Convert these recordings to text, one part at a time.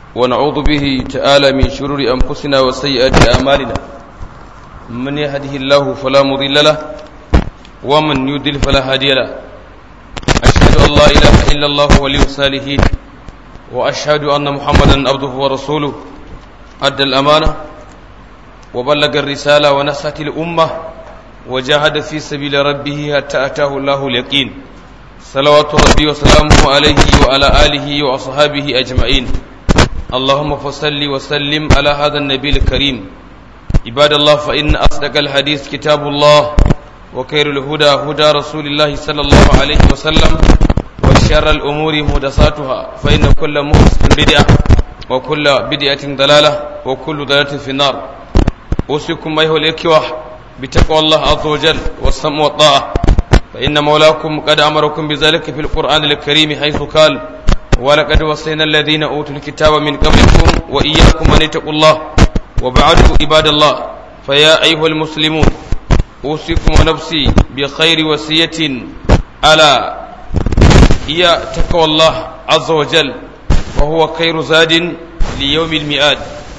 ونعوذ به تعالى من شرور أنفسنا وسيئات أعمالنا من يهده الله فلا مضل له ومن يضل فلا هادي له أشهد أن لا إله إلا الله ولي الصالحين وأشهد أن محمدا عبده ورسوله أدى الأمانة وبلغ الرسالة ونصحت الأمة وجاهد في سبيل ربه حتى أتاه الله اليقين صلوات ربي وسلامه عليه وعلى آله وأصحابه أجمعين اللهم فصل وسلم على هذا النبي الكريم عباد الله فإن أصدق الحديث كتاب الله وخير الهدى هدى رسول الله صلى الله عليه وسلم وشر الأمور محدثاتها فإن كل محدث بدعة وكل بدعة ضلالة وكل ضلالة في النار أوصيكم أيها الإخوة بتقوى الله عز وجل والسمع والطاعة فإن مولاكم قد أمركم بذلك في القرآن الكريم حيث قال ولقد وصينا الذين أوتوا الكتاب من قبلكم وإياكم أن اتقوا الله وبعد عباد الله فيا أيها المسلمون أوصيكم ونفسي بخير وصية ألا هي تقوى الله عز وجل وهو خير زاد ليوم المئات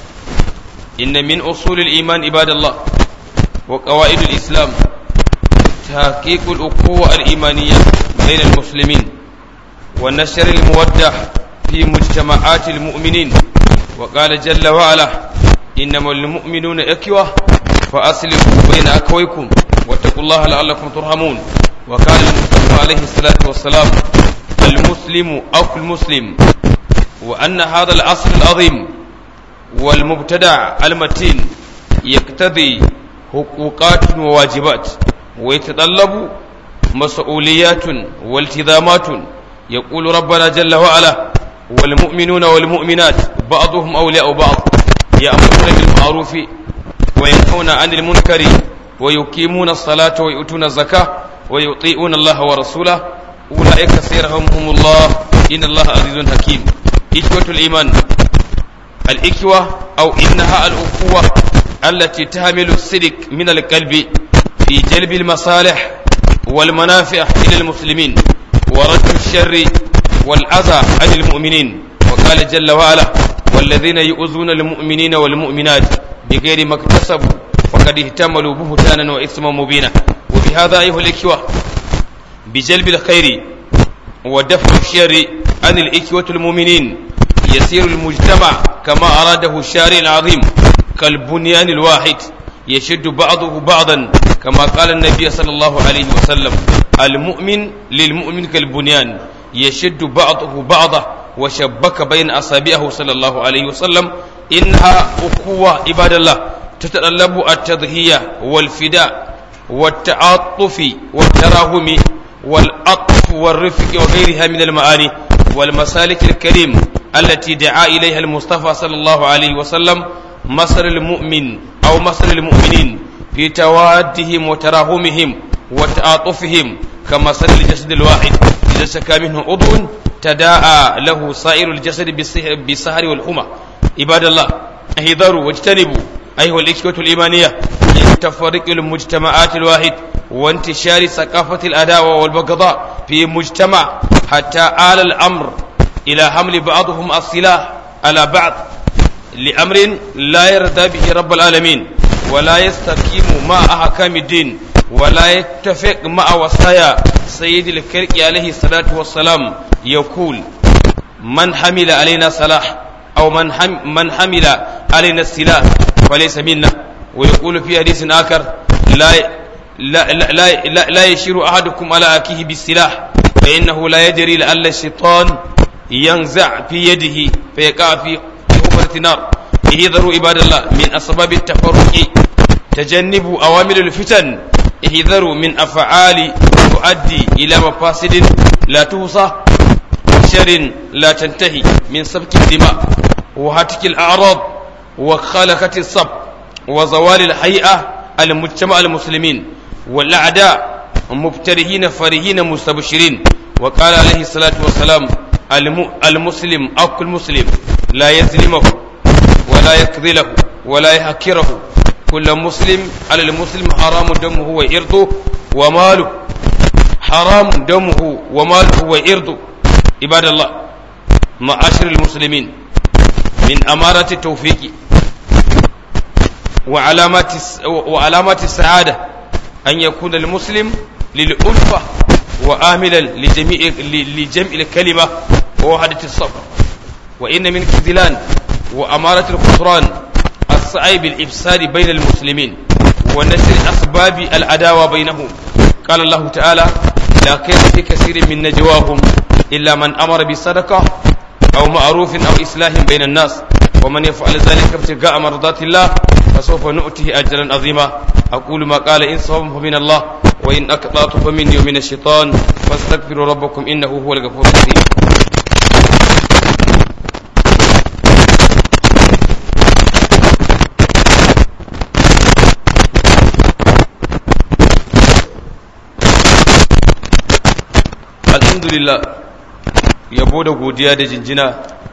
إن من أصول الإيمان عباد الله وقواعد الإسلام تحقيق الأخوة الإيمانية بين المسلمين ونشر المودة في مجتمعات المؤمنين وقال جل وعلا إنما المؤمنون إخوة فأصلحوا بين أخويكم واتقوا الله لعلكم ترحمون وقال المصطفى عليه الصلاة والسلام المسلم أخو المسلم وأن هذا الأصل العظيم والمبتدع المتين يقتضي حقوقات وواجبات ويتطلب مسؤوليات والتزامات يقول ربنا جل وعلا والمؤمنون والمؤمنات بعضهم أولياء بعض يأمرون بالمعروف وينهون عن المنكر ويقيمون الصلاة ويؤتون الزكاة ويطيعون الله ورسوله أولئك سيرحمهم الله إن الله عزيز حكيم إخوة الإيمان الإخوة أو إنها الأخوة التي تحمل الصدق من القلب في جلب المصالح والمنافع إلى المسلمين ورد الشر والأذى عن المؤمنين وقال جل وعلا والذين يؤذون المؤمنين والمؤمنات بغير ما اكتسبوا وقد اهتملوا بهتانا وإثما مبينا وبهذا أيها الإخوة بجلب الخير ودفع الشر عن الإخوة المؤمنين يسير المجتمع كما أراده الشارع العظيم كالبنيان الواحد يشد بعضه بعضا كما قال النبي صلى الله عليه وسلم المؤمن للمؤمن كالبنيان يشد بعضه بعضا وشبك بين أصابعه صلى الله عليه وسلم إنها أخوة عباد الله تتطلب التضحية والفداء والتعاطف والتراهم والعطف والرفق وغيرها من المعاني والمسالك الكريم التي دعا إليها المصطفى صلى الله عليه وسلم مصر المؤمن أو مصر المؤمنين في توادهم وتراهمهم وتعاطفهم كمصر الجسد الواحد إذا سكى منه عضو تداعى له سائر الجسد بالسهر والحمى عباد الله احذروا واجتنبوا أيها الإخوة الإيمانية من تفرق المجتمعات الواحد وانتشار ثقافة الأداوة والبغضاء في مجتمع حتى آل الأمر إلى حمل بعضهم السلاح على بعض لأمر لا يرضى به رب العالمين ولا يستقيم مع أحكام الدين ولا يتفق مع وصايا سيد الكرك عليه الصلاة والسلام يقول من حمل علينا صلاح أو من حم من حمل علينا السلاح فليس منا ويقول في حديث آخر لا لا لا لا, لا, لا يشير أحدكم على أكيه بالسلاح فإنه لا يدري لعل الشيطان ينزع في يده فيقع في حفرة نار احذروا عباد الله من أسباب التفرق تجنبوا أوامر الفتن احذروا من أفعال تؤدي إلى مفاسد لا توصى شر لا تنتهي من سبك الدماء وهتك الأعراض وخلقة الصب وزوال الحيئة المجتمع المسلمين والأعداء مبترهين فرهين مستبشرين وقال عليه الصلاة والسلام المسلم أخو المسلم لا يظلمه ولا يكذله ولا يحكره كل مسلم على المسلم حرام دمه وإرضه وماله حرام دمه وماله وإرضه عباد الله معاشر المسلمين من أمارة التوفيق وعلامات وعلامات السعادة أن يكون المسلم للألفة وآملا لجميع لجمع الكلمة ووحدة الصف وإن من خذلان وأمارة الخسران السعي بالإفساد بين المسلمين ونشر أسباب العداوة بينهم قال الله تعالى لا خير في كثير من نجواهم إلا من أمر بصدقة أو معروف أو إصلاح بين الناس ومن يفعل ذلك ابتغاء مرضات الله فسوف نؤتيه أجرا عظيما أقول ما قال إن صوم فمن الله وإن أقطعت فمني ومن الشيطان فاستغفروا ربكم إنه هو الغفور الرحيم alhamdulillah yabo da godiya da jinjina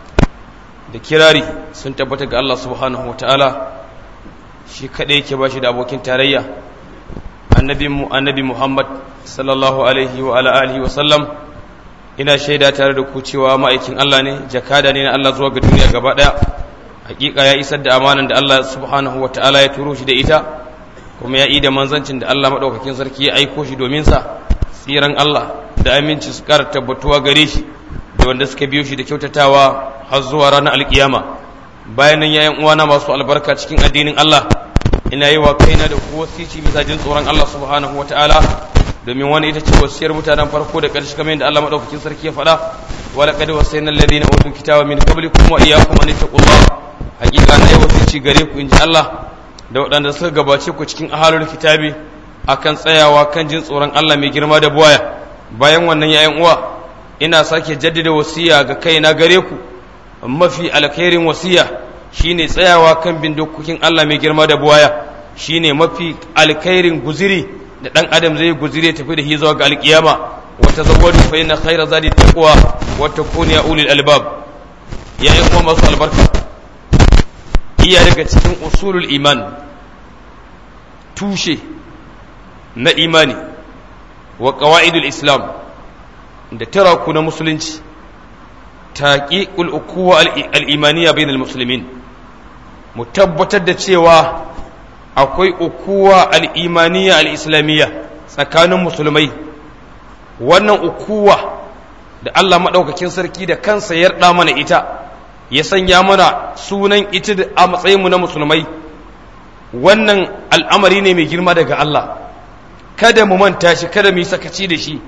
da kirari sun tabbata ga Allah subhanahu wa ta'ala shi kaɗai yake ba shi da abokin tarayya annabinmu annabi Muhammad sallallahu alaihi wa ala alihi wa sallam ina shaida tare da ku cewa ma'aikin Allah ne jakada ne na Allah zuwa ga duniya gaba ɗaya hakika ya isar da amanan da Allah subhanahu wa ta'ala ya turo shi da ita kuma ya yi da manzancin da Allah maɗaukakin sarki ya aiko shi domin sa tsiran Allah da aminci su ƙara tabbatuwa gare shi da wanda suka biyo shi da kyautatawa har zuwa ranar alkiyama bayan nan yayin uwana masu albarka cikin addinin Allah ina yi wa kaina da ku wasici bisa jin tsoron Allah subhanahu wa ta'ala domin wani ita ce wasiyar mutanen farko da ƙarshe kamar yadda Allah madaukakin sarki ya faɗa wa laqad wasayna alladhina utul kitaba min qablikum wa iyyakum an taqullaha hakika na yi wasici gare ku inji Allah da waɗanda suka gabace ku cikin ahalul kitabi akan tsayawa kan jin tsoron Allah mai girma da buwaya bayan wannan yayin uwa ina sake jaddada wasiya ga kaina gare ku mafi alkhairin wasiya shine tsayawa kan bin dokokin Allah mai girma da buwaya shine mafi alkhairin guziri da dan adam zai guzire tafi da hizawa ga alkiyama wa tazawwadu fa inna khayra zadi taqwa wa takunu ya ulil albab ya yi kuma masu albarka iya daga cikin usulul iman tushe na imani wa ƙawa'idul islam da taraku na musulunci taƙiƙul ukuwa al'imaniya bainal musulmin mu tabbatar da cewa akwai ukuwa al'imaniya al'islamiyya tsakanin musulmai wannan ukuwa da Allah maɗaukakin sarki da kansa ya yarda mana ita ya sanya mana sunan ita a matsayinmu na musulmai wannan al'amari ne mai girma daga Allah kada mu manta shi kada mu yi sakaci da shi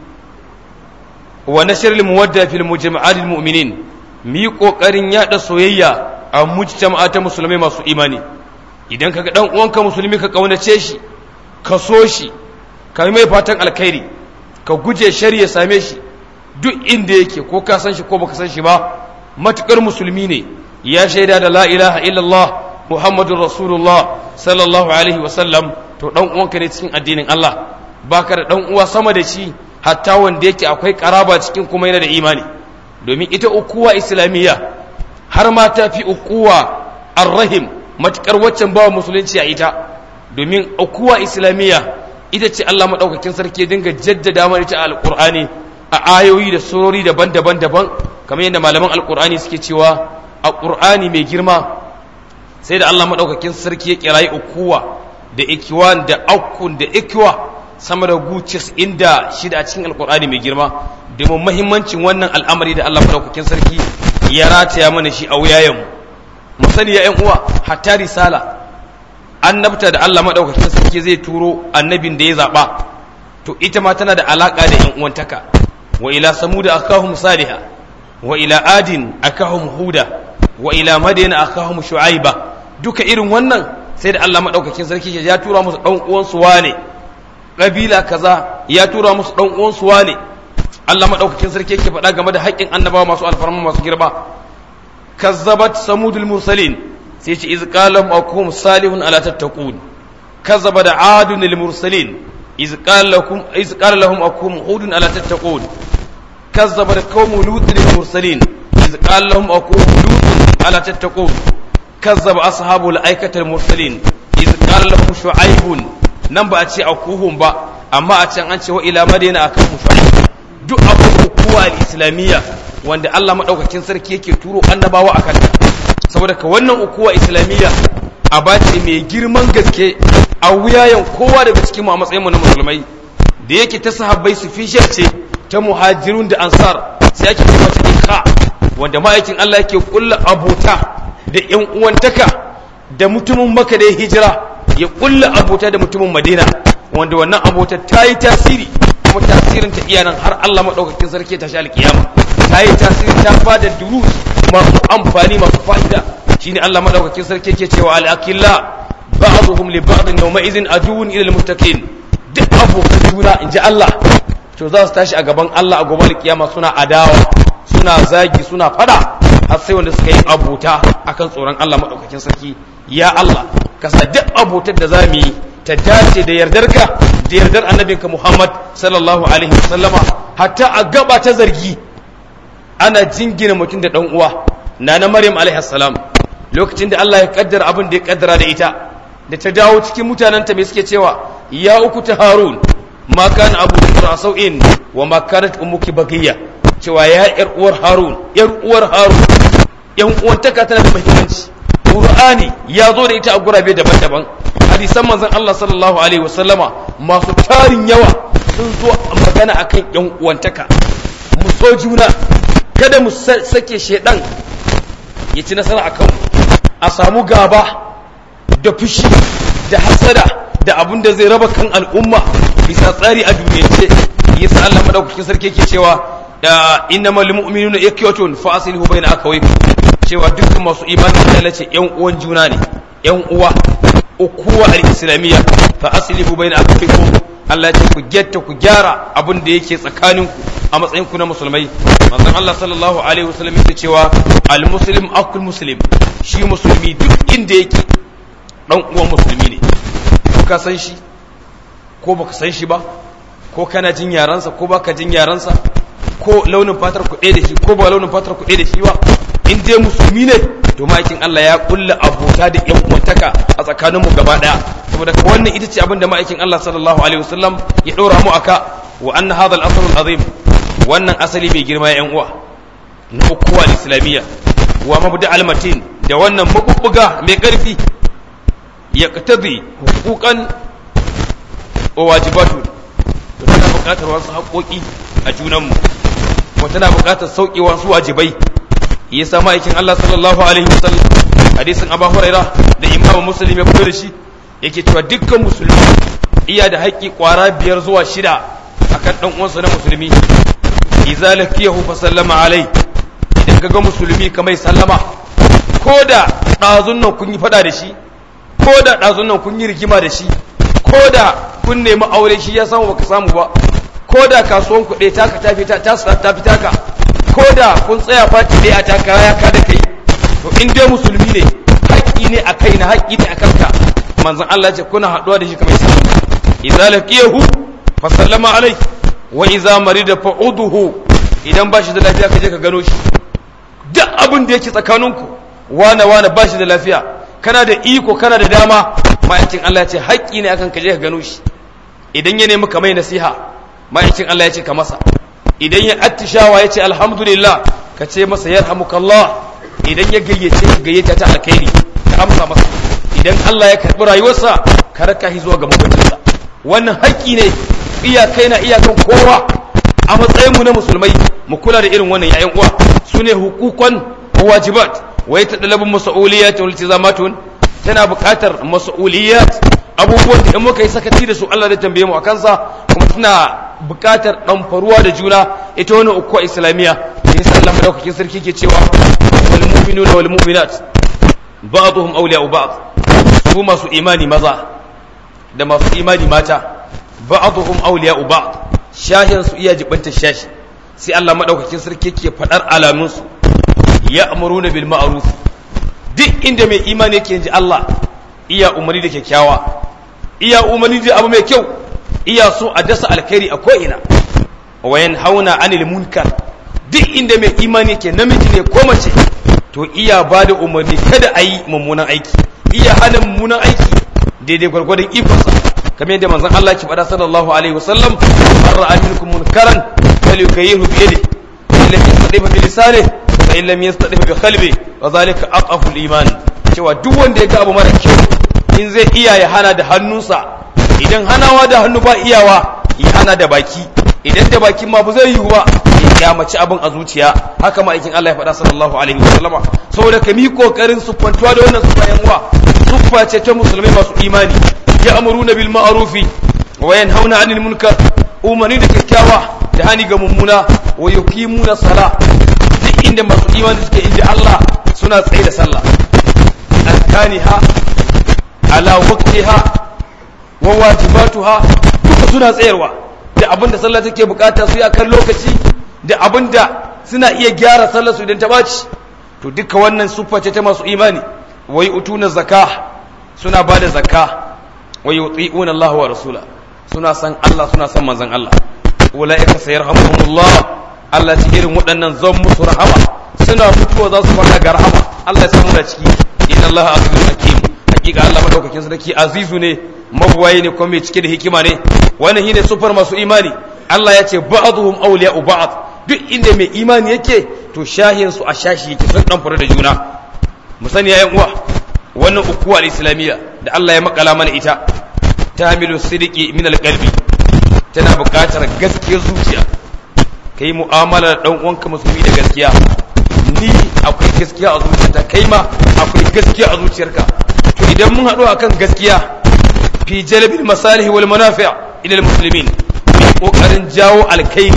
wa nashr lil muwadda fil mujama'at al mu'minin mu yi kokarin yada soyayya a mujtama'a ta musulmai masu imani idan kaga dan uwanka musulmi ka kaunace shi ka so shi ka mai fatan alkhairi ka guje shari ya same shi duk inda yake ko ka san shi ko baka san shi ba matukar musulmi ne ya shaida da la ilaha illallah muhammadun rasulullah sallallahu alaihi wasallam to dan uwanka ne cikin addinin Allah baka da dan uwa sama da shi hatta wanda yake akwai karaba cikin kuma yana da imani domin ita ukuwa islamiyya har ma ta fi ukuwa arrahim matukar waccan bawa musulunci a ita domin ukuwa islamiyya ita ce Allah madaukakin sarki ya dinga jaddada mana ita a alqur'ani a ayoyi da surori daban-daban daban kamar yadda malaman alqur'ani suke cewa a qur'ani mai girma sai da Allah maɗaukakin sarki ya kirayi ukuwa da ikiwan da aukun da ikiwa sama da gucis inda shida a cikin alkur'ani mai girma domin mahimmancin wannan al'amari da Allah maɗaukakin sarki ya rataya mana shi a wuyayenmu mu sani ya uwa hatta risala annabta da Allah maɗaukakin sarki zai turo annabin da ya zaɓa to ita ma tana da alaƙa da ƴan uwantaka wa ila samuda akahum saliha wa ila adin akahum huda wa ila madina akahum shu'aiba duka irin wannan sai da Allah madaukakin sarki ya tura musu dan uwan su wane kabila kaza ya tura musu dan uwan su wane Allah madaukakin sarki yake faɗa game da haƙƙin annabawa masu alfarma masu girma kazzabat samudul mursalin sai ce iz qala akum salihun ala tattaqun kazzaba da adun lil mursalin iz qala lakum iz qala lahum akum hudun ala tattaqun kazzaba da qawmu lut lil mursalin iz qala lahum akum lut ala tattaqun كذب أصحاب الأيكة المرسلين إذ قال لهم شعيب نبا أتي أكوهم با أما أتي أنت وإلى مدينة أكوهم شعيب duk akwai ukuwa al-islamiyya wanda Allah madaukakin sarki yake turo annabawa akan ta saboda ka wannan ukuwa islamiyya a bace mai girman gaske a wuyayen kowa daga cikin mu a matsayin mu na musulmai da yake ta sahabbai su fishiyar ce ta muhajirun da ansar sai ake ce mata ikha wanda ma'aikin Allah yake kulla abota da yan uwantaka da mutumin maka da ya hijira ya kulla abota da mutumin madina wanda wannan abota ta yi tasiri kuma tasirin ta iya nan har Allah maɗaukakin sarki ta sha alkiyama ta yi tasiri ta bada durus masu amfani masu fa'ida shine Allah maɗaukakin sarki ke cewa al-akilla ba'dhum li ba'd yawma idhin aduwwun ila al-muttaqin duk abokan juna inji Allah to za su tashi a gaban Allah a gobe alkiyama suna adawa suna zagi suna fada har sai wanda suka yi abota akan tsoron Allah maɗaukakin sarki ya Allah ka sa duk abotar da za mu yi ta dace da yardarka da yardar annabinka Muhammad sallallahu alaihi wasallama hatta a gaba ta zargi ana jingina mutum da dan uwa nana Maryam alaihi salam lokacin da Allah ya kaddara abin da ya kaddara da ita da ta dawo cikin mutanenta mai suke cewa ya uku ta Harun ma kana abu sau'in wa ma kanat ummuki bagiya cewa ya yar uwar Harun yar uwar Harun yan uwantaka tana da muhimmanci Qur'ani ya zo da ita a gurabe daban-daban hadisan manzon Allah sallallahu alaihi wasallama masu tarin yawa sun zo magana akan yan uwantaka mu so juna kada mu sake shedan ya ci nasara akan mu a samu gaba da fushi da hasada da abin da zai raba kan al'umma bisa tsari a duniyance yasa Allah madaukakin sarki yake cewa innamal mu'minuna ikhwatun fa aslihu bayna akawaykum cewa dukkan masu imani Allah ce yan uwan juna ne yan uwa ukuwa al-islamiyya fa aslihu bayna akawaykum Allah ce ku getta ku gyara abin da yake tsakaninku a matsayin ku na musulmai manzon Allah sallallahu alaihi wasallam yake cewa al-muslim akul muslim shi musulmi duk inda yake dan uwan musulmi ne ko ka san shi ko baka san shi ba ko kana jin yaransa ko baka jin yaransa ko launin fatar ku da shi ko ba launin fatar ku da shi ba in dai musulmi ne to ma'aikin Allah ya kulla abota da yan uwantaka a tsakaninmu gaba daya saboda wannan ita ce abin da ma'aikin Allah sallallahu alaihi wasallam ya dora mu aka wa anna hadha al-asl al-azim wannan asali mai girma yan uwa na ukuwa islamiyya wa mabda al-matin da wannan mabubbuga mai karfi ya katabi hukukan wa wajibatu to tana buƙatar wasu haƙoƙi a junanmu kuma tana buƙatar sauƙe wasu wajibai ya sa ma'aikin Allah sallallahu alaihi wasallam hadisin Abu Huraira da Imam Muslim ya fito da shi yake cewa dukkan musulmi iya da haƙƙi ƙwara biyar zuwa shida akan dan uwansa na musulmi idza lakiyahu fa sallama alai idan kaga musulmi kamar sallama ko da ɗazun nan kun yi fada da shi ko da ɗazun nan kun yi rigima da shi ko da kun nemi aure shi ya samu baka samu ba ko da kasuwan kuɗe taka ta fita ta ta fita ka ko da kun tsaya fati ɗaya a takara ya kada kai to in dai musulmi ne haƙƙi ne a kai na haƙƙi ne a kanka manzon Allah ce kuna haɗuwa da shi kamar sallama idza laqiyahu fa sallama alai wa idza marida fa uduhu idan ba shi da lafiya ka je ka gano shi duk abin da yake tsakaninku wane wane ba shi da lafiya kana da iko kana da dama ma'aikin Allah ya ce haƙƙi ne akan ka je ka gano shi idan ya nemi kamar nasiha ma'aikin Allah ya ce ka masa idan ya attishawa ya ce alhamdulillah ka ce masa yarhamukallah idan ya gayyace ka gayyata ta alkhairi ka amsa masa idan Allah ya karɓi rayuwarsa ka raka shi zuwa ga mutuncinsa wannan haƙƙi ne iyakai na iyakan kowa a matsayin mu na musulmai mu kula da irin wannan yayan uwa sune hukukan wajibat wa yatadalabu mas'uliyat wal iltizamatun tana buƙatar mas'uliyat abubuwan da in muka yi sakaci da su Allah da tambaye mu akan sa kuma tana buƙatar ɗamfaruwa da juna ita wani uku islamiyya da yasa Allah madaukakin sarki ke cewa wal mu'minuna wal mu'minat ba'dhum awliya'u ba'd su masu imani maza da masu imani mata ba'dhum awliya'u ba'd shahin su iya jibanta shashi sai Allah madaukakin sarki ke fadar alamun su ya'muruna bil ma'ruf duk inda mai imani yake ji Allah iya umarni da kyakkyawa iya umarni da abu mai kyau iya so a dasa alkhairi a ko'ina wayan hauna anil munkar duk inda mai imani ke namiji ne ko mace to iya ba da umarni kada a yi mummunan aiki iya hana mummunan aiki daidai gwargwadon ikonsa kamar yadda manzon Allah ki faɗa sallallahu alaihi wasallam man ra'a minkum munkaran falyughayyiru bi yadihi alladhi yastadifu bi lisanihi fa in lam yastati bi qalbi wa zalika aqafu al-iman cewa duk wanda ya ga abu mara kyau in zai iya ya hana da hannunsa idan hanawa da hannu ba iyawa ya hana da baki idan da bakin ma ba zai yiwu ba ya kyamaci abin a zuciya haka ma'aikin Allah ya faɗa sallallahu alaihi wasallama saboda ka mi kokarin suffantuwa da wannan suffa yan uwa suffa ce ta musulmai masu imani ya amuruna bil ma'rufi wa yanhauna 'anil munkar umarni da kyakkyawa da hani ga mummuna wa yuqimuna sala duk inda masu imani suke inda Allah suna tsaye da sallah arkaniha ala waqtiha wa wajibatuha duka suna tsayarwa da abinda sallah take bukata su yi akan lokaci da abinda suna iya gyara sallar su idan ta baci to duka wannan suffa ce ta masu imani wai utuna zakah suna bada zakka wa yuti'una Allah wa rasula suna san Allah suna san manzon Allah ulaika sayarhamuhumullah Allah ci irin waɗannan zan musu rahama suna mutuwa za su fara ga rahama Allah ya samu da ciki inna Allah azizun hakim hakika Allah madaukakin sarki azizu ne mabuwaye ne kuma mai cike da hikima ne wannan shine sufar masu imani Allah ya ce ba'dhum awliya'u ba'd duk inda mai imani yake to shahin su a shashi yake sun dan fara da juna mu sani yayin uwa wannan ukuwa al-islamiyya da Allah ya makala mana ita tamilu sidiki min al-qalbi tana buƙatar gaskiyar zuciya kai mu'amala da dan uwanka musulmi da gaskiya ni akwai gaskiya a zuciyarta kai ma akwai gaskiya a zuciyarka to idan mun haɗu akan gaskiya fi jalbil masalih wal manafi' ila al muslimin mai kokarin jawo alkhairi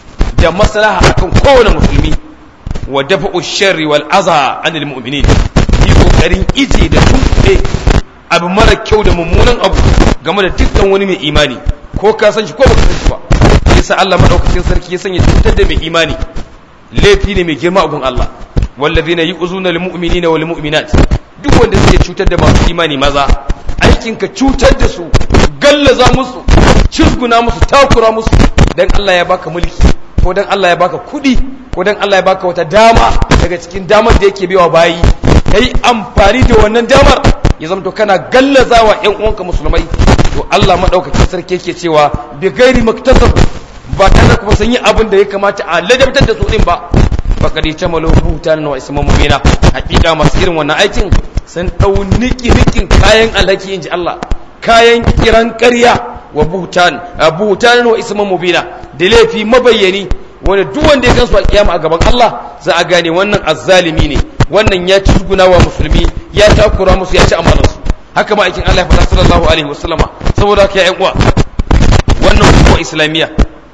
da maslaha akan kowane musulmi wa dafa'u sharri wal adha anil mu'minin yi kokarin ije da tunkuɗe abu mara kyau da mummunan abu game da dukkan wani mai imani ko ka san shi ko baka san shi ba yasa Allah madaukakin sarki ya sanya cutar da mai imani laifi ne mai girma a gun Allah wallazina yu'zuna lil mu'minina wal mu'minat duk wanda suke cutar da masu imani maza aikin ka cutar da su gallaza musu cizguna musu takura musu dan Allah ya baka mulki ko dan Allah ya baka kudi ko dan Allah ya baka wata dama daga cikin damar da yake baiwa bayi kai amfani da wannan damar ya zama to kana gallazawa ƴan uwanka musulmai to Allah madaukakin sarki yake cewa bi gairi maktasab ba tare kuma sun yi abin da ya kamata a ladabtar da su din ba bakari ta malo butan wa isma mubina hakika masu irin wannan aikin sun dau niki nikin kayan alhaki inji Allah kayan kiran ƙarya wa butan butan wa isma mubina da laifi mabayyani wanda duk wanda ya gansu a kiyama a gaban Allah za a gane wannan azzalimi ne wannan ya ci wa musulmi ya takura musu ya ci amanarsu haka ma aikin Allah ya faɗa sallallahu alaihi wasallama saboda haka ya uwa wannan hukuma islamiyya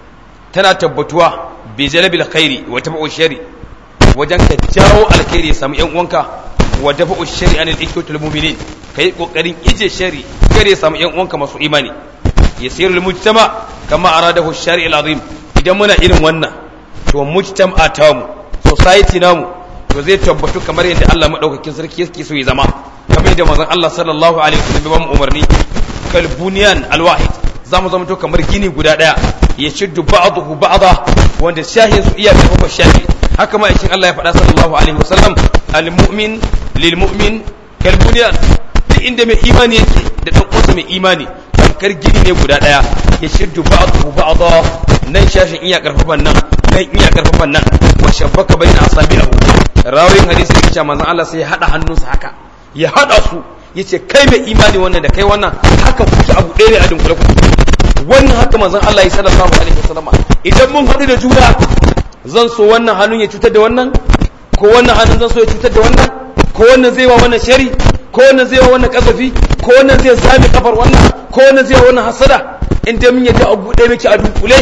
tana tabbatuwa bi jalabil khairi wa tabu'u shari wajen ka jawo alkhairi ya samu yan uwanka wa tabu'u shari anil ikwatul mu'minin kai kokarin ije shari kare ya samu yan uwanka masu imani yasirul mujtama kama aradahu shari al-azim idan muna irin wannan to mujtama tamu society namu to zai tabbatu kamar yadda Allah madaukakin sarki yake so ya zama kamar yadda manzon Allah sallallahu alaihi wasallam ya ba mu umarni kal bunyan al-wahid zamu zama to kamar gini guda daya ya shiddu ba'dahu ba'da wanda shahin su iya karfafa shahi haka ma ishin Allah ya faɗa sallallahu alaihi wasallam al-mu'min lil mu'min kal bunyan duk inda mai imani yake da dan uwansa mai imani tamkar gini ne guda daya ya shiddu ba'dahu ba'da nan shashin iya karfafan nan nan iya karfafan nan wa shabbaka baina asabi'ahu rawayin hadisi yake cewa manzon Allah sai ya hada hannunsa haka ya hada su yace kai mai imani wannan da kai wannan haka kuke abu ɗaya ne a dunkule ku wannan haka manzon Allah ya sallallahu alaihi wasallama idan mun haɗu da juna zan so wannan hannun ya cutar da wannan ko wannan hannun zan so ya cutar da wannan ko wannan zai wa wannan shari ko wannan zai wa wannan kasafi ko wannan zai sami kafar wannan ko wannan zai wa wannan hasada in dai mun yadda abu ɗaya muke a dunkule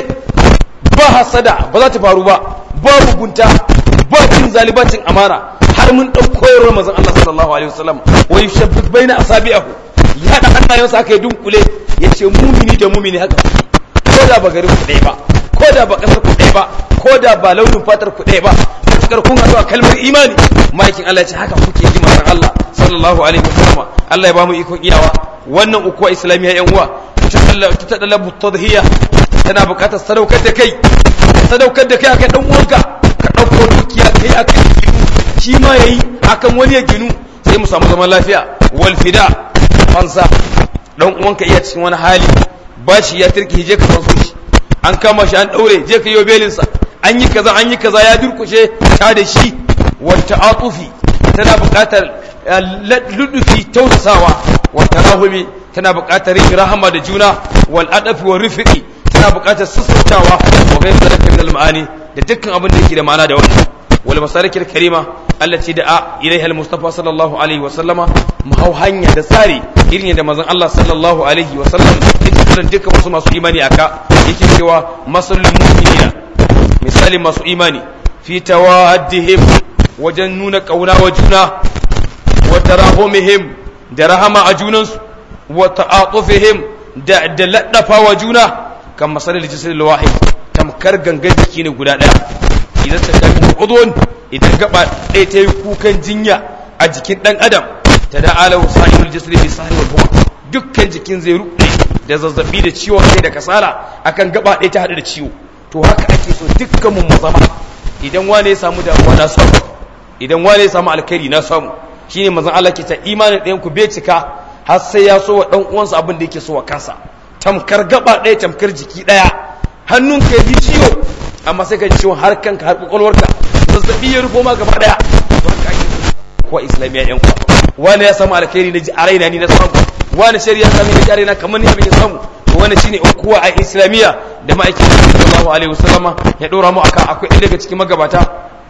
ba hasada ba za ta faru ba ba mugunta ba cin zalibacin amana har mun ɗauko koyarwar manzon Allah sallallahu alaihi wasallam wa yushabbik baina asabi'ahu ya haɗa hannayensa aka yi dunkule ya ce mumini da mumini haka ko da ba garin ku ɗaya ba ko da ba ƙasar ku ɗaya ba ko da ba launin fatar ku ɗaya ba matukar kun haɗu a kalmar imani ma'aikin Allah ya ce haka kuke yi manzon Allah sallallahu alaihi wasallam Allah ya ba mu ikon iyawa wannan ukuwa islamiyya yan uwa ta talabu tadhiya tana buƙatar sadaukar da kai sadaukar da kai akan dan uwanka ka ɗauko dukiya kai akan ginu shi ma yayi akan wani ya ginu sai mu samu zaman lafiya wal fida fansa dan uwanka iya cikin wani hali ba shi ya turki je ka fanso shi an kama shi an daure je ka yi belin sa an yi kaza an yi kaza ya durkushe ta da shi wata atufi tana buƙatar ludufi tausasawa wata rahumi tana buƙatar yin rahama da juna wal adafi wa rifiqi tana buƙatar sassautawa wa ghayr zalika min al ma'ani da dukkan abin da yake da ma'ana da wannan wal masarik al karima allati da'a ilaiha al mustafa sallallahu alaihi wa sallama mu hau hanya da tsari irin yadda manzon Allah sallallahu alaihi wa sallam yake kiran dukkan wasu masu imani aka yake cewa masalul mu'minina misali masu imani fi tawaddihim wajen nuna kauna wa juna wa tarahumihim da rahama a junansu wa ta'atufihim da da laddafa wa juna kan masalil jisril wahid tamkar gangan jiki ne guda daya idan ta kai udun idan gaba ɗaya ta yi kukan jinya a jikin ɗan adam ta da alahu sa'irul jisri bi sahri wal huma dukkan jikin zai ruɗe da zazzabi da ciwon kai da kasala akan gaba ɗaya ta haɗu da ciwo to haka ake so dukkan mu zama idan wane ya samu damuwa na samu idan wane ya samu alkhairi na samu shine manzon Allah ke ta imanin ɗayan ku bai cika har sai ya so wa ɗan uwansa abin da yake so wa kansa tamkar gaba ɗaya tamkar jiki ɗaya hannunka ya ji ciwo amma sai ka ji ciwon har kanka har kwakwalwarka zazzabi ya rufo ma gaba ɗaya to haka ake so kuwa islamiyya yan kuwa wani ya samu alkhairi na ji a raina ni na samu wani shari'a sami na ji a raina kamar ni abin ya samu to wani shine kuwa a islamiyya da ma'aikin sallallahu alaihi wasallama ya dora mu akan akwai ɗaya daga cikin magabata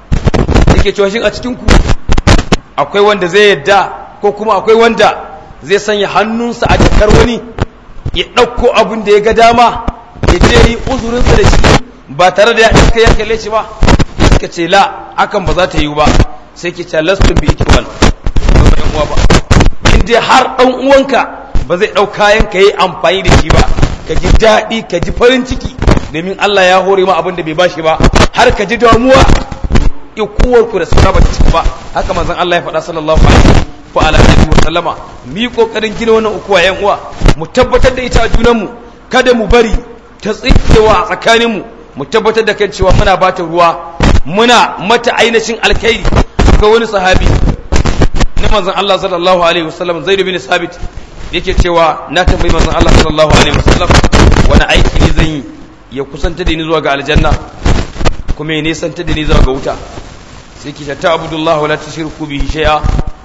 yake cewa shin a cikin ku akwai wanda zai yadda ko kuma akwai wanda zai sanya hannunsa a jakar wani ya ɗauko abin da ya ga dama ya je yi uzurinsa da shi ba tare da ya iska ya kalle shi ba suka ce la akan ba za ta yi ba sai ke ce lastun bi ikiwal ba yan uwa ba in dai har ɗan uwanka ba zai ɗau kayan ka yi amfani da shi ba ka ji daɗi ka ji farin ciki domin Allah ya hore ma abin da bai bashi ba har ka ji damuwa ikuwar ku da suna ba ta ciki ba haka manzon Allah ya faɗa sallallahu alaihi wa ala alihi wa sallama mu yi kokarin gina wannan ukuwa yan uwa mu tabbatar da ita a junan mu kada mu bari ta tsikewa a tsakanin mu mu tabbatar da kan cewa muna bata ruwa muna mata ainihin alkhairi ga wani sahabi na manzon Allah sallallahu alaihi wa sallam Zaid bin Sabit yake cewa na tambayi manzon Allah sallallahu alaihi wa sallam wani aiki ne zan yi ya kusanta da ni zuwa ga aljanna kuma ya nesanta da ni zuwa ga wuta sai ki ta abudullah wala tushriku bihi shay'a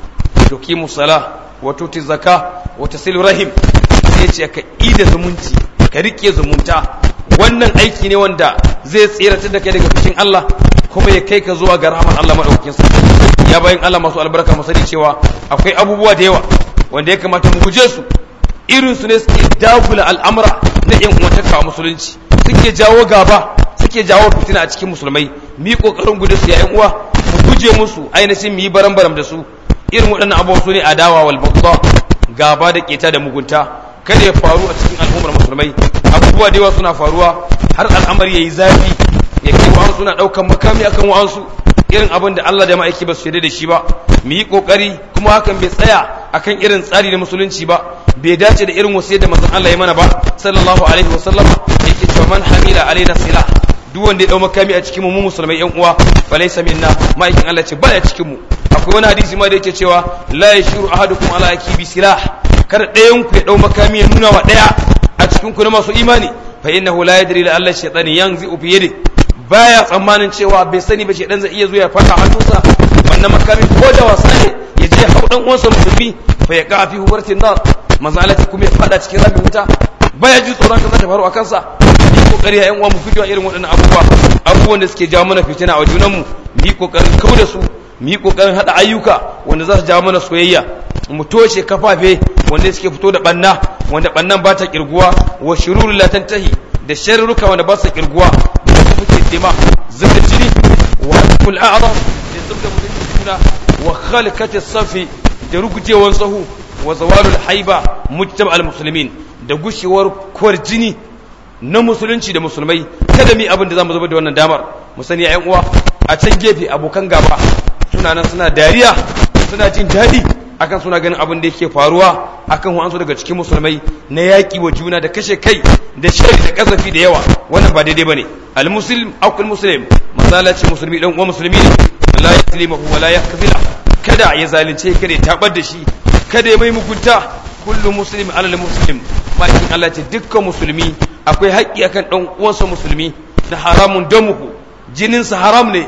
tuqimu salah wa tuti zakah wa tasilu rahim sai ce ka ida zumunci ka rike zumunta wannan aiki ne wanda zai tsiratar da kai daga fushin Allah kuma ya kai ka zuwa ga rahmar Allah madaukakin sarki ya bayin Allah masu albarka mu sani cewa akwai abubuwa da yawa wanda ya kamata mu guje su irin su ne suke dagula al'amura na yan uwantaka musulunci suke jawo gaba suke jawo fitina a cikin musulmai mu yi kokarin gudu su yayin uwa mu guje musu ainihin mu yi baram baram da su irin waɗannan abubuwa su ne adawa wal baghdha gaba da keta da mugunta kada ya faru a cikin al'ummar musulmai abubuwa da yawa suna faruwa har al'amari yayi zafi ya kai wa'an suna ɗaukan makami akan wa'ansu irin abin da Allah da ma'aiki ba su shaida da shi ba mu yi kokari kuma hakan bai tsaya akan irin tsari na musulunci ba bai dace da irin wasiyar da manzon Allah ya mana ba sallallahu alaihi wa sallama yake cewa man hamila alaina sila duk wanda ya dau makami a cikin mu mu musulmai yan uwa fa laysa minna ma'aikin Allah ce baya cikin mu akwai wani hadisi ma da yake cewa la yashuru ahadukum ala akibi silah kar ɗayan ku ya dau makami ya nuna wa ɗaya a cikin ku na masu imani fa innahu la yadri la Allah shaytani yanzi fi yadi baya tsammanin cewa bai sani ba shedan zai iya zuwa ya fata hannunsa wannan makami ko da wasa ne ya je hau dan uwansa musulmi fa ya ka fi hubartin nar manzo Allah kuma ya fada cikin rabin wuta baya ji tsoron ka ta faru a kansa ni kokari ya uwa mu fito irin waɗannan abubuwa abubuwan da suke jawo mana fitina a junan mu ni kokarin kauda su mu yi kokarin hada ayyuka wanda za su jawo mana soyayya mu toshe kafafe wanda suke fito da banna wanda bannan ba ta kirguwa wa shururu la tantahi da sharruka wanda ba su kirguwa da suke dima zuba jini wa kul a'zam da zubda mutum juna wa khalqati safi da rugujewan sahu wa zawalul haiba mujtama al muslimin da gushewar kwar jini na musulunci da musulmai kada mi abin da zamu zubar da wannan damar mu sani ya uwa a can gefe abokan gaba suna nan suna dariya suna jin daɗi akan suna ganin abin da yake faruwa akan wa'ansu daga cikin musulmai na yaƙi wa juna da kashe kai da shari da ƙazafi da yawa wannan ba daidai bane al muslim akul muslim masala ce musulmi dan uwa musulmi ne la yaslimu wa la yakzila kada ya zalunce kada ya tabar da shi kada ya mai mugunta kullu muslim alal muslim ma'aikin Allah ce dukkan musulmi akwai haƙƙi akan dan uwansa musulmi na haramun damuhu jininsa haram ne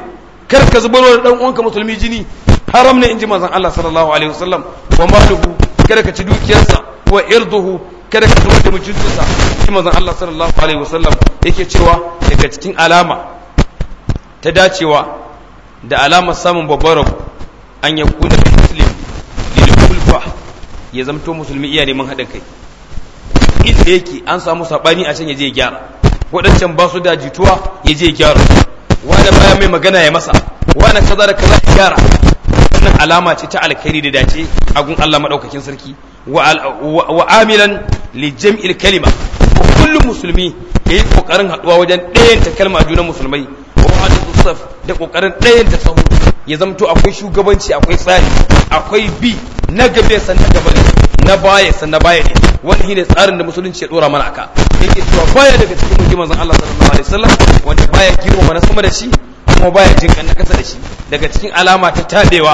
kar ka zubar da dan uwanka musulmi jini haram ne inji manzon Allah sallallahu alaihi wasallam wa maluhu kada ka ci dukiyarsa wa irduhu kada ka zubar da mutuncinsa inji manzon Allah sallallahu alaihi wasallam yake cewa daga cikin alama ta dacewa da alamar samun babbar rabu an ya kuna muslim lil kulfa ya zamto musulmi iya neman haɗin kai inda yake an samu sabani a can ya je ya gyara waɗancan ba su da jituwa ya je ya gyara wani baya mai magana ya masa wani kaza da kaza ya gyara wannan alama ce ta alkhairi da dace a gun Allah madaukakin sarki wa amilan li jam'il kalima kullum musulmi yayi kokarin haduwa wajen ɗayan ta kalma junan musulmai wa hadithu saf da kokarin ɗayan ta sahu ya zamto akwai shugabanci akwai tsari akwai bi na gabe san na gaba na baya san na baya ne wani shine tsarin da musulunci ya dora mana aka yake cewa baya daga cikin mutum manzon Allah sallallahu alaihi wasallam wanda baya girmama na sama da shi kuma baya jin kan na kasa da shi daga cikin alama ta tabewa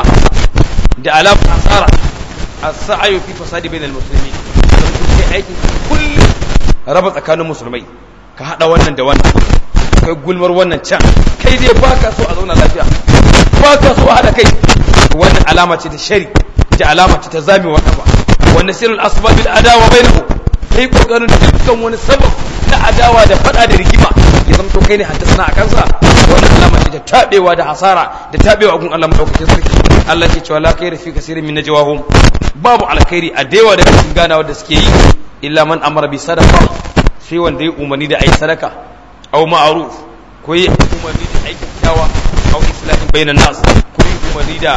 da alama hasara as-sa'yu fi fasadi bainal muslimin dan kai aikin kullum raba tsakanin musulmai ka hada wannan da wannan kai gulmar wannan can kai dai baka so a zauna lafiya baka so a hada kai wannan alama ce ta shari da alama ce ta zami wa kafa wanda sirrul asbabil adawa bainahu kai kokarin dukkan wani sabab na adawa da fada da rigima ya zamto kai ne haddasa a kansa wannan alama ce ta tabewa da hasara da tabewa gun Allah madaukakin sarki Allah ke cewa la khaira fi kaseerin min najwahum babu alkhairi a dewa daga cikin ganawa da suke yi illa man amara bi sadaqa sai wanda ya umarni da ayi sadaka aw ma'ruf ko yi umarni da aikin kyawa aw islahin bainan nas ko yi umarni da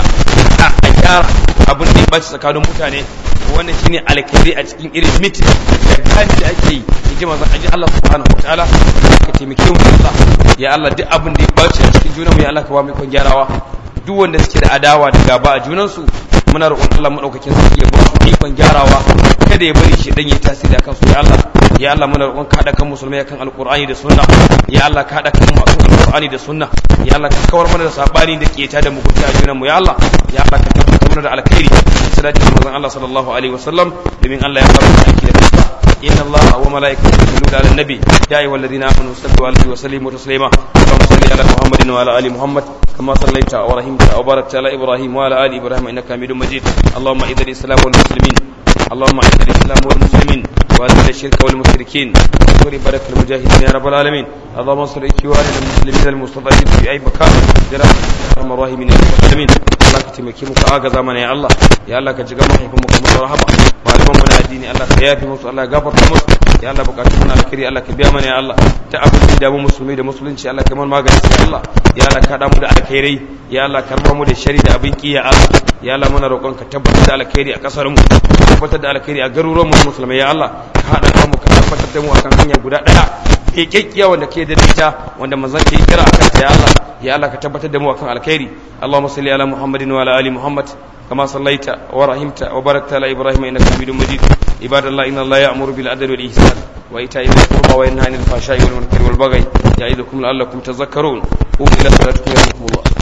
a gyara abin da ya baci tsakanin mutane wannan shine alkhairi a cikin irin mitin da gani da ake yi yaji manzon aji Allah subhanahu wataala ka taimake mu Allah ya Allah duk abin da ya baci a cikin junanmu ya Allah ka ba mu kon gyarawa duk wanda suke da adawa da gaba a junansu muna roƙon Allah madaukakin sarki ya ba su ikon gyarawa kada ya bari shi dan yi tasiri akan su ya Allah ya Allah muna roƙon ka kan musulmai kan alqur'ani da sunna ya Allah ka kan mu akan alqur'ani da sunna ya Allah ka kawar mana da sabani da keta da mugunta a junanmu ya Allah ya Allah ka tabbatar mana da alkhairi salati manzon Allah sallallahu alaihi wasallam domin Allah ya fara aiki da kansa inna Allah wa malaikatahu yusalluna ala nabi ya ayyuhal ladina amanu sallu alaihi wa sallimu taslima اللهم صل على محمد وعلى ال محمد كما صليت ورحمت وباركت على ابراهيم وعلى ال ابراهيم انك حميد مجيد اللهم اعز الاسلام والمسلمين اللهم اعز الاسلام والمسلمين واذل الشرك والمشركين واذكر بارك المجاهدين يا رب العالمين اللهم انصر اخواننا المسلمين المستضعفين في اي مكان برحمتك يا ارحم الراحمين يا رب العالمين Allah ka taimake mu ka agaza mana ya Allah ya Allah ka jiga mahaifin mu kamar rahama malaman mu na addini Allah ka yafi musu Allah ya gafarta musu ya Allah bukatun na alkhairi Allah ka biya mana ya Allah ta abin da mu musulmi da musulunci Allah ka mana magani ya Allah ya Allah ka da mu da alkhairai ya Allah ka raba mu da shari da abin ki ya Allah ya Allah muna roƙon ka tabbatar da alkhairi a kasar mu tabbatar da alkhairi a garuruwan mu musulmai ya Allah ka hada mu ka tabbatar da mu akan hanya guda daya kekkiya wanda ke da ita wanda manzon ke kira akan ta ya Allah ya Allah ka tabbatar da mu akan alkhairi Allahumma salli ala Muhammadin wa ala ali Muhammad كما صليت ورحمت وباركت على ابراهيم انك حميد مجيد عباد الله ان الله يامر بالعدل والاحسان وايتاء ذي القربى وينهى عن الفحشاء والمنكر والبغي يعظكم لعلكم تذكرون قوموا الى صلاتكم يرحمكم الله